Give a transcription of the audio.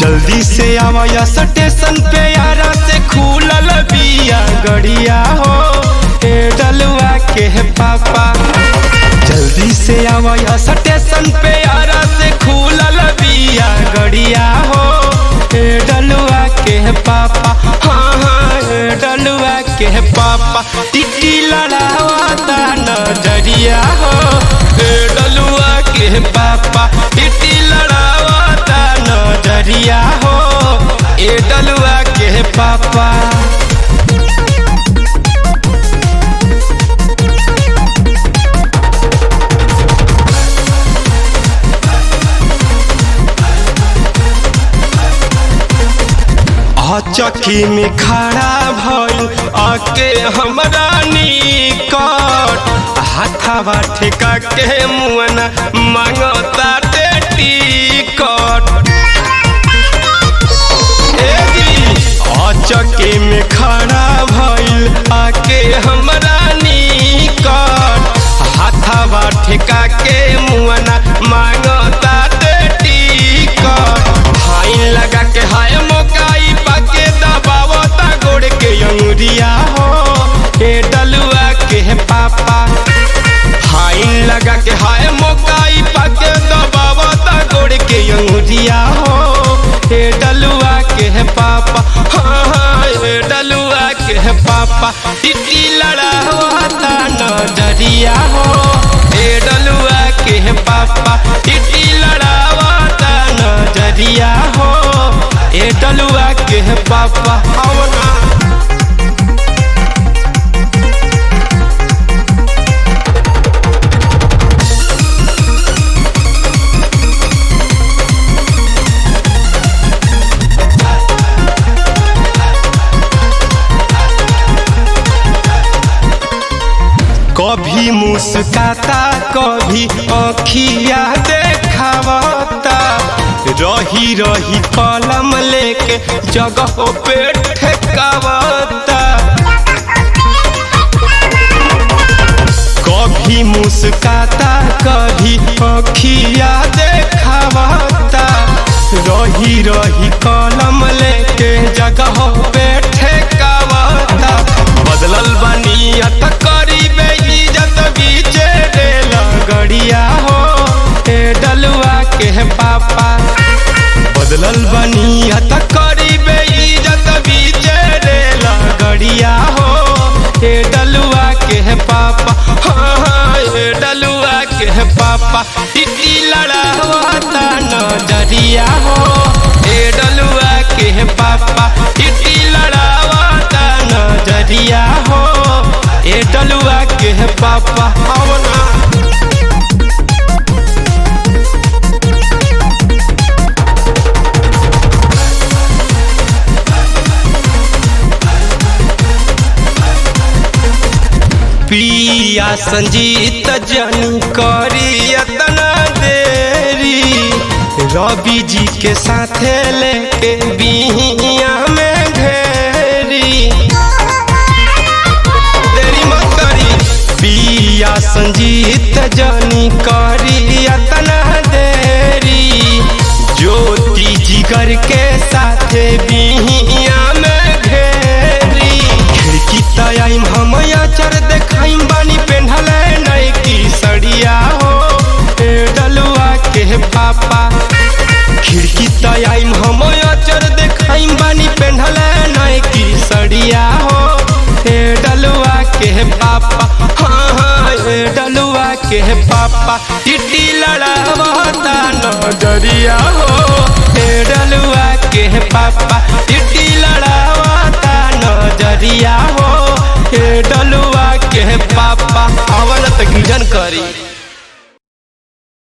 जल्दी से आवा स्टेशन पे यारा से खुलल बिया गड़िया हो ए डलुआ के पापा जल्दी से आवा स्टेशन पे यारा से खुलल बिया गड़िया हो ए डलुआ के पापा हाँ हाँ ए डलुआ के पापा टिटी लड़ावा नजरिया हो ए डलुआ के पापा टिटी लड़ावा नजरिया हो ए डलुआ के पापा चक्की में खड़ा भइल आके हमरा निकट हाथावा ठेका के मुअना मांगता टिकट चक्की में खड़ा भइल आके हमरा निकट हाथावा ठेका के मुअना मांगता टिकट हाइन लगा के हाय मोकाई पाके दबावता गोड़ के अंगुरिया हो ए डलुआ के पापा हाइन लगा के हाय मोकाई पाके दबावता गोड़ के अंगुरिया हो ए डलुआ के पापा हाँ हाँ ए डलुआ के पापा टिटी लड़ावता नजरिया हो ए डलुआ के पापा टिटी लड़ावता नजरिया हो ए डलुआ के पापा हवना कभी मुस्काता कभी अखिया देखावता रही रही कलम लेके जगह पे ठेकावता कभी मुस्काता कभी अखिया देखावता रही रही कलम लेके जगह पे ठेकावता बदलल बनियत करीबे इज्जत बीचे डेल गड़िया हो ए डलुआ के पापा बदलल बनियत करीबे इज्जत बीचे डेल गड़िया हो ए डलुआ के पापा हाँ हाँ ए डलुआ के पापा टिटी लड़ावता नजरिया हो ए डलुआ के पापा टिटी लड़ावता नजरिया हो ए डलुआ के पापा हवना पिया संजीत जन करी अतना देरी रवि जी के साथे लेके बिहिया में घेरी देरी मत करी पिया संजीत जनी करी अतना देरी ज्योति जिगर के साथे बिहिया में घेरी खिड़की तयाइम हम चर देखाइम बानी पेन्हल नई की सड़िया हो ए डलुआ के पापा खिड़की तयाइम हम चर देखाइम बानी पेन्हल नई की सड़िया हो ए डलुआ के पापा हाँ हाँ ए डलुआ के पापा टिटी लड़ावता नजरिया हो ए डलुआ के पापा टिटी लड़ावता नजरिया हो ए डलुआ के पापा अवलत गिजन करी